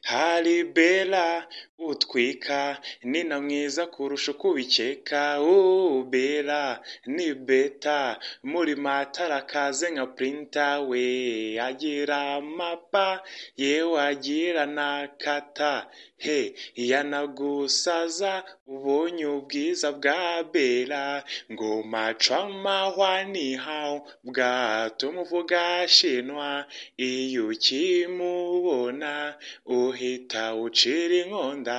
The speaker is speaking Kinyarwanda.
hari Bella utwika ni na mwiza kurusha uko ubikeka oooh Bella ni beta muri matara kaze nka purinta weee agira mapa yewe agira na kata he yanagusaza ubonye ubwiza bwa Bella ngoma choma hwanihaho bwatumuvuga shinwa iyo ukimubona uhita ucira inkonda.